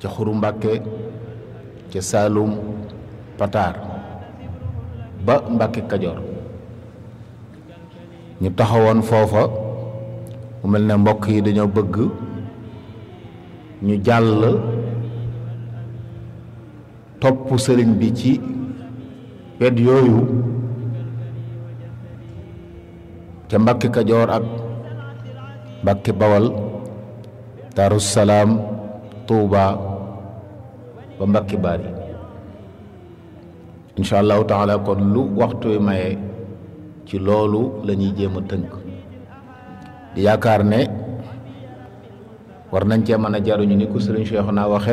ca xuru mbàkke ca saalum pataar ba mbàkke kajoor ñu taxawoon foofa mu mel ne mbokk yi dañoo bëgg ñu jàll topp sëriñ bi ci wet yooyu ca mbàkke kajoor ak mbàkke bawal daaru salaam tuuba ba mbàkke baari incha allahu taala kon lu waxtu wi maye ci loolu la ñuy jéem a tënk di yaakaar ne war nañ cee mën a jaruñu ni ko sëriñ Cheikh naa waxe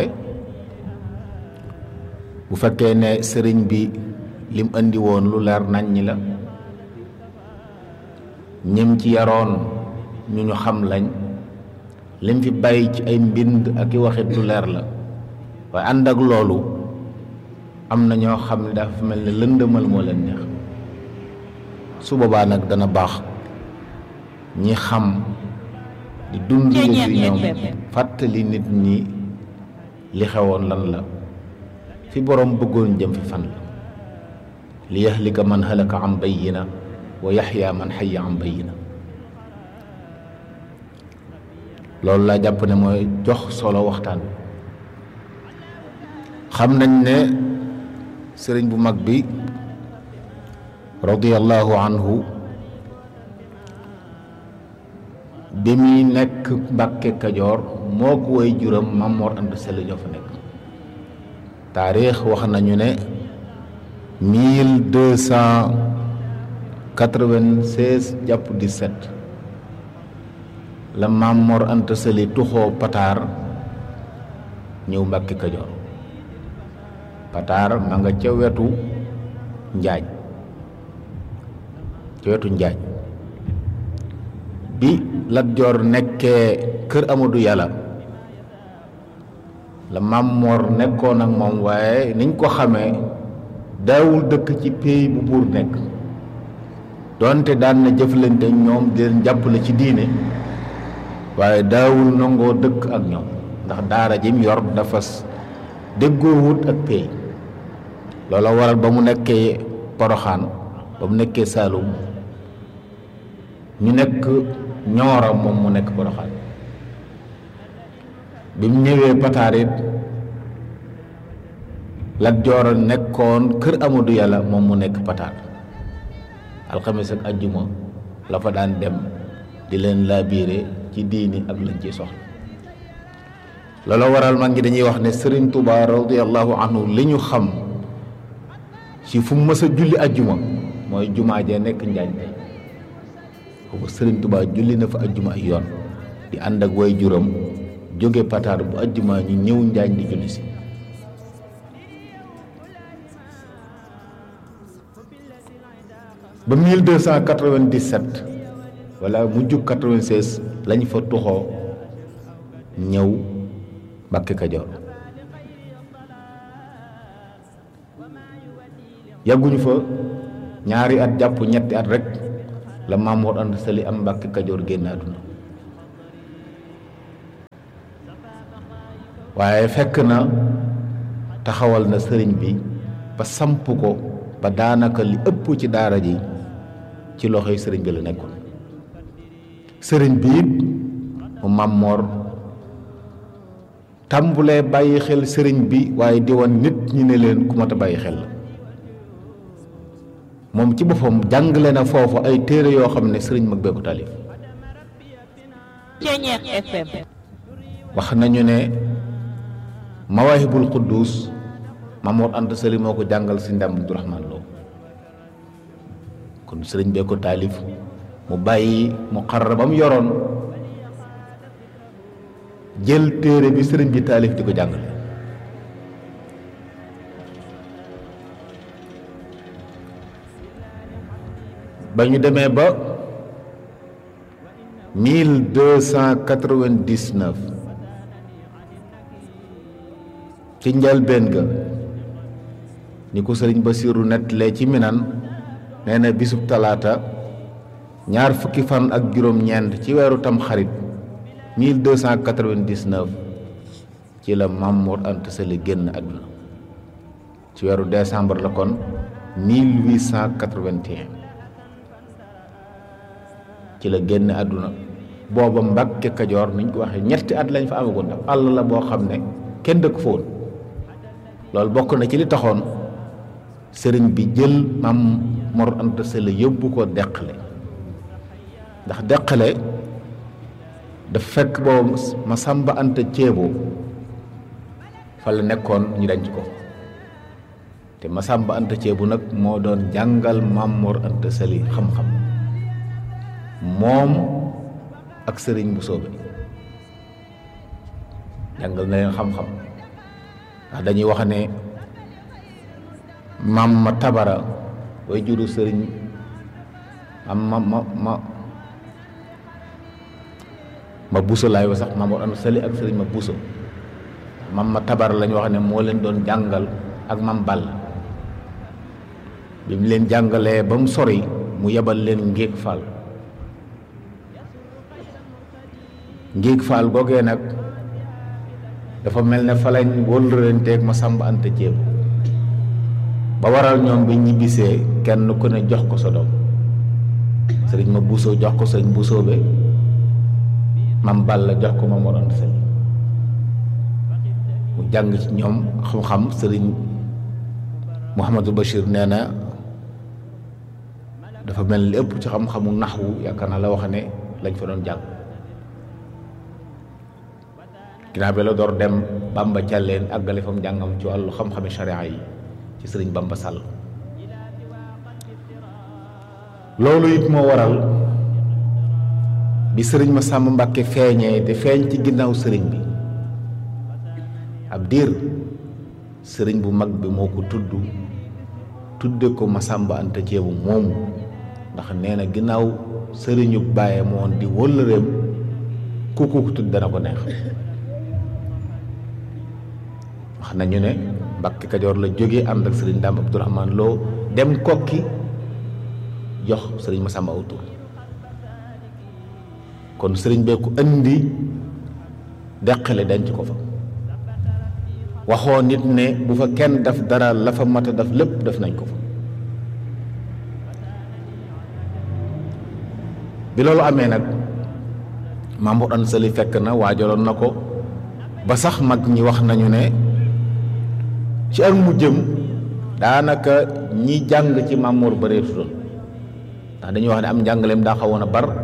bu fekkee ne sëriñ bi lim andi woon lu leer nañ ñi la ñim ci yaroon ñu ñu xam lañ lim fi bàyyi ci ay mbind ak i waxit lu leer la waaye ànd ak loolu am na ñoo xam ne dafa mel ne lëndëmal moo leen neex su boobaa nag dana baax ñi xam di dund fi ñoom fàttali nit ñi li xewoon lan la fi boroom bëggoon jëm fi fan la li yahlika man halaka am bayyina wa yaxya man xayya am bayyina loolu laa jàpp ne mooy jox solo waxtaan xam nañ ne sëriñ bu mag bi radiyallahu anhu bi muy nekk Mbàkke Kajoor moo ko way juram Mamor Anta Sali ñoo fa nekk taarix wax nañu ne mille deux cent quatre-vingt-seize jàpp dix-sept la Mamor Anta Sali tuxoo Pataar ñëw Mbàkke Kajoor Pataar ma nga ca wetu Njaañ ca wetu Njaañ bi Lat Joor nekkee kër Amadou Yàlla la Maam Moor nekkoon ak moom waaye niñ ko xamee daawul dëkk ci pays bu buur nekk doonte daan na jëflante ñoom di leen jàppale ci diine waaye daawul nangoo dëkk ak ñoom ndax daara jim yor dafa déggoowut ak pays loola waral ba mu nekkee Poroxaan ba mu nekkee Saalum ñu nekk ñoora moom mu nekk Poroxaan bi mu ñëwee Pataar it Lat Joor nekkoon kër Amadou Yàlla moom mu nekk Pataar alxames ak ajjuma la fa daan dem di leen laabiire ci diini ak lañ ciy soxla loolu waral mag ngi dañuy wax ne Sëriñ Tuubaa radiyallahu anhu li ñu xam ci fu mu mës a julli ajjuma mooy jumaa ja nekk njaañ tey foofu Sëriñ Tuubaa julli na fa ajjuma ay yoon di ànd ak way juram jóge Pataar bu ajjuma ñu ñëw njaañ di julli si ba 1297 wala mu jub 96 lañ fa tuxoo ñëw Mbàkke Kajoor yàgguñu fa ñaari at jàpp ñetti at rek la Mamoor Anta Sali am Mbàkke Kajoor génn àdduna waaye fekk na taxawal na sëriñ bi ba samp ko ba daanaka li ëpp ci daara ji ci loxoy sëriñ bi la nekkoon sëriñ bi it mu Mamoor tàmbulee bàyyi xel sëriñ bi waaye di woon nit ñi ne leen ku mat a bàyyi xel la moom ci boppam jàngale na foofu ay téere yoo xam ne sëriñ mag bee ko taalif wax nañu ne mawaahibul quddus Mamoor Anta Sali moo ko jàngal si ndam Abdurahmaan Lo kon sëriñ bee ko taalif mu bàyyi mu xarra ba mu yoroon jël téere bi sëriñ bi taalif di ko jàngale ba ñu demee ba mille deux cent quatre-vingt-dix-neuf ci njëlbéen ga ni ko sëriñ Basiiru nettalee ci minan nee na bisub talaata ñaar fukki fan ak juróom-ñeent ci weeru tam xarit 1299 ci la Mamour Anta Sali génn àdduna ci weeru décembre la kon 1881 ci la génn àdduna booba Mbàkke Kajoor niñ ko waxee ñetti at lañ fa amagoon daf àll la boo xam ne kenn dëkk fa woon loolu bokk na ci li taxoon sëriñ bi jël Maam Mor Anta Sali yóbbu ko deqale ndax deqale dafa fekk boobu ma sàmba anta ceebo fa la nekkoon ñu denc ko te ma sàmba anta ceebo nag moo doon jàngal Maam Mor Anta Sali xam-xam moom ak sëriñ bu soobe jàngal na leen xam-xam ndax dañuy wax ne maam ma tabara way juru sëriñ am ma ma ma ma buso laay wa sax maam Mor Anta Sali ak sëriñ ma buso maam ma tabara lañu wax ne moo leen doon jàngal ak maam Ball bi mu leen jàngalee ba mu sori mu yebal leen ngéeg faal ngéeg faal googee nag dafa mel ne fa lañ wóllëranteeg ma sàmb anta ceeb ba waral ñoom bi ñibbisee kenn ku ne jox ko sa doom sëriñ ma buusoo jox ko sëriñ buusoo be mam Balla jox ko ma Mor Anta Sali mu jàng ci ñoom xam-xam sëriñ Mouhamadou Bachir nee na dafa mel ni ëpp ci xam-xamu naxwu yaakaar naa la wax ne lañ fa doon jàng ginnaaw bi la door dem Bamba Thialène àggale fa mu jàngam ci wàllu xam-xami sharia yi ci sëriñ Bamba Sall loolu it moo waral bi sëriñ ma sàmm Mbàkke feeñee te feeñ ci ginnaaw sëriñ bi ab diir sëriñ bu mag bi moo ko tudd tudde ko Masamba Anta Ceebu moomu ndax nee na ginnaaw sëriñu bàyyee moon di wëllëreem ku ko tudd dana ko neex wax nañu ne Mbàkke Kajoor la jóge ànd ak sëriñ Daam Abdourahman Lo dem kokki jox sëriñ Masamba aw tur kon sëriñ bee ko indi deqale denc ko fa waxoo nit ne bu fa kenn def dara la fa mat a def lépp def nañ ko fa bi loolu amee nag Maam Mor Anta Sali fekk na waajaloon na ko ba sax mag ñi wax nañu ne ci ak mu jëm daanaka ñi jàng ci Maam Mor bareetu doon ndax dañuy wax ne am njàngaleem daa xawoon a bar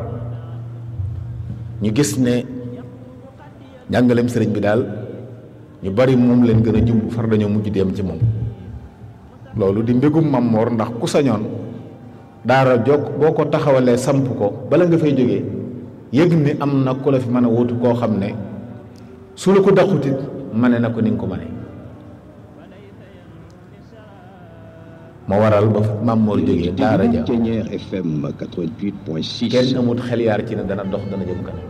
ñu gis ne njàngaleem sëriñ bi daal ñu bari moom leen gën a jumb far dañoo mujj dem ci moom loolu di mbégum Maam Mor ndax ku sañoon daara jokk boo ko taxawalee samp ko bala nga fay jógee yëg ni am na ku la fi mën a wutu koo xam ne su la ko daqutit mane na ko ni nga ko mane moo waral ba Maam Mor jógee daara ja Thiéniere FM 88.6 kenn amut xel yaar ci ne dana dox dana jëm kanam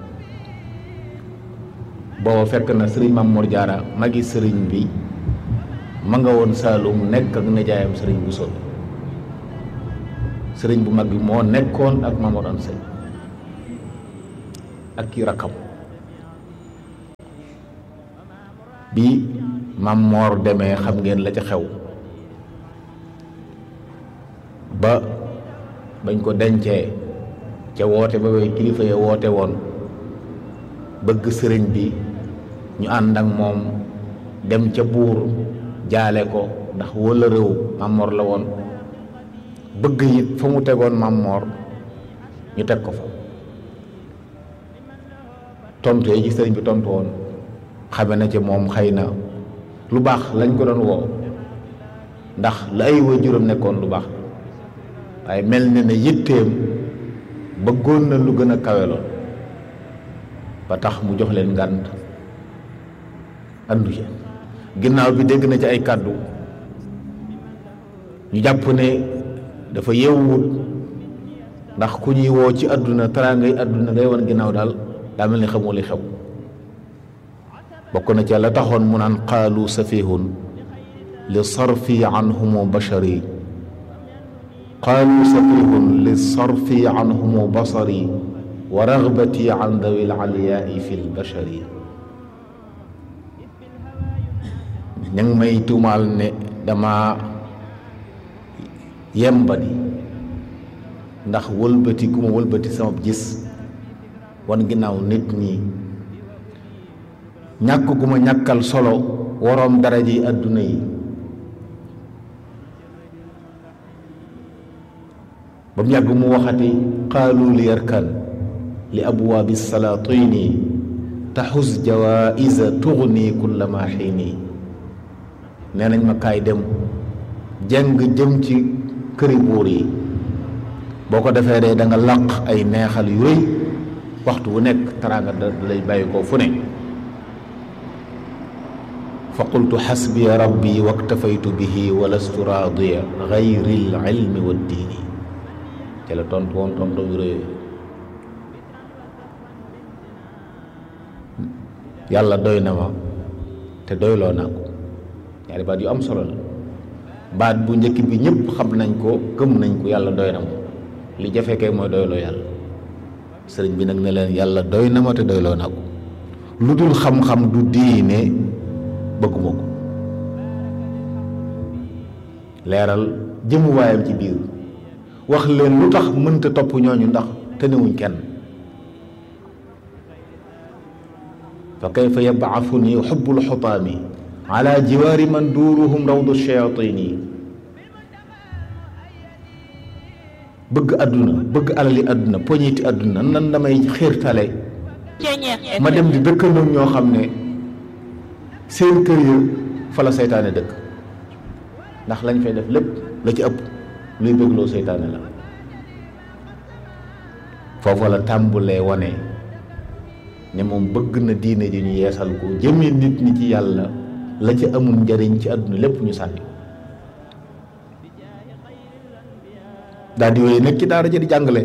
booba fekk na sëriñ Maam Mor Jaara magi sëriñ bi ma nga woon Saalum nekk ak nijaayam sëriñ bu sol sëriñ bu mag bi moo nekkoon ak Maam Mor Anta Sali ak ki rakkam bi Maam Mor demee xam ngeen la ca xew ba bañ ko dencee ca woote ba way kilifa ya woote woon bëgg sëriñ bi ñu ànd ak moom dem ca buur jaale ko ndax wala réew Maam Mor la woon bëgg it fa mu tegoon Maam Mor ñu teg ko fa tontu yi ci sëriñ bi tontu woon xame na ci moom xëy na lu baax lañ ko doon woo ndax la ay waajuram nekkoon lu baax waaye mel na ne yitteem bëggoon na lu gën a kawe lool ba tax mu jox leen ngànt andu ci ginnaaw bi dégg na ci ay kàddu ñu jàpp ne dafa yeewut ndax ku ñuy woo ci àdduna taraangay àdduna ngay wan ginnaaw daal daa mel ni xamoo li xew bokk na ci la taxoon mu naan qaalu safihun li sarfi anhumu bashari qaalu safihun li sarfi anhumu basari wa ragbati an dawi laliyaai fi lbashari ña ngi may tuumaal ne dama yembadi ndax wëlbati gu ma wëlbati sama gis wan ginnaaw nit ñi ñàkk gu ma ñàkkal solo waroom daraja yi àdduna yi ba mu yàgg mu waxati qaalu li yarkan li abwaabi salaatini taxus jawaisa tugni kulla ma xiini nee nañ ma kaay dem jeng jëm ci këri buur yi boo ko defee dee da nga làq ay neexal yu rëy waxtu wu nekk teraanga da lay bàyyi ko fu ne fa qultu xasbiya rabbi waktafaytu bihi wa lastu raadiya gayri l ilmi wa diini ci la tontu woon tontu yu rëy yàlla doy na ma te doyloo naa ko ñaari baat yu am solo la baat bu njëkk bi ñëpp xam nañ ko gëm nañ ko yàlla doy na ma li jafe kay mooy doyloo yàlla sëriñ bi nag ne leen yàlla doy na ma te doyloo naa ko lu dul xam-xam du diine bëgguma ko leeral jëmuwaayam ci biir wax leen lu tax mënta topp ñooñu ndax tënewuñ kenn fa kayfa yab'athuni xubbul xutaami ala jiwaari man duuruhum rawdu shayatini bëgg àdduna bëgg alali àdduna poñiti àdduna nan damay xiirtale ma dem di dëkkandoog ñoo xam ne seen kër ya fa la seytaane dëkk ndax lañ fay def lépp la ci ëpp luy bëggloo seytaane la foofa la tàmbulee wane ne moom bëgg na diine ji ñu yeesal ko jëmee nit ñi ci yàlla la ci amul njariñ ci àdduna lépp ñu sànni daal di wéy nekk ci daara ja di jàngale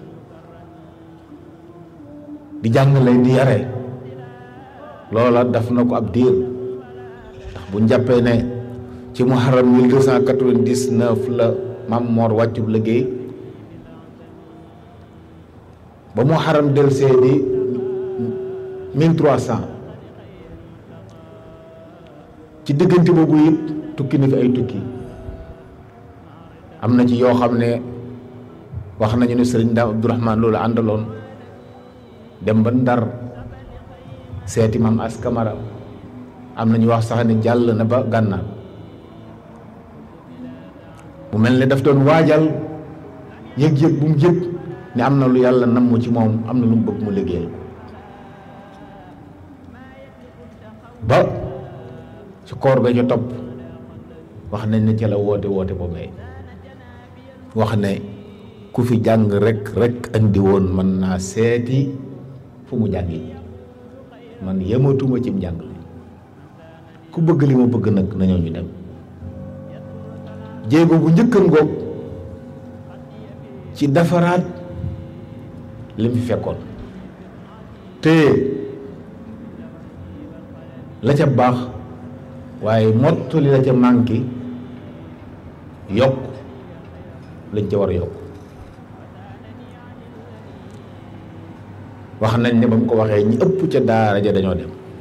di jàngale di yare loola daf na ko ab diir ndax bu njàppee ne ci muharram 1299 la Maam Moor wàccub liggéey ba muharram delsee di 1300 ci diggante boobu it tukki na fi ay tukki am na ci yoo xam ne wax nañu ne sëriñ Daam Abdourahman loolu àndaloon dem ba Ndar seeti maam askamara am na ñu wax sax ne jàll na ba gànnaar mu mel ne daf doon waajal yëg-yëg bu mu yëg ne am na lu yàlla namm ci moom am na lu mu bëgg mu liggéeyal ba ci koor ga ca topp wax nañ ne ca la woote woote boobee wax ne ku fi jàng rek rek andi woon mën naa seeti fu mu jàngi man yematuma cim njàng ku bëgg li ma bëgg nag nañoo ñu dem jéego bu njëkkan ngoog ci defaraat li mu fi fekkoon te la ca baax waaye mottali la ca manqué yokk lañ ca war a yokk wax nañ ne ba mu ko waxee ñi ëpp ca daara ja dañoo dem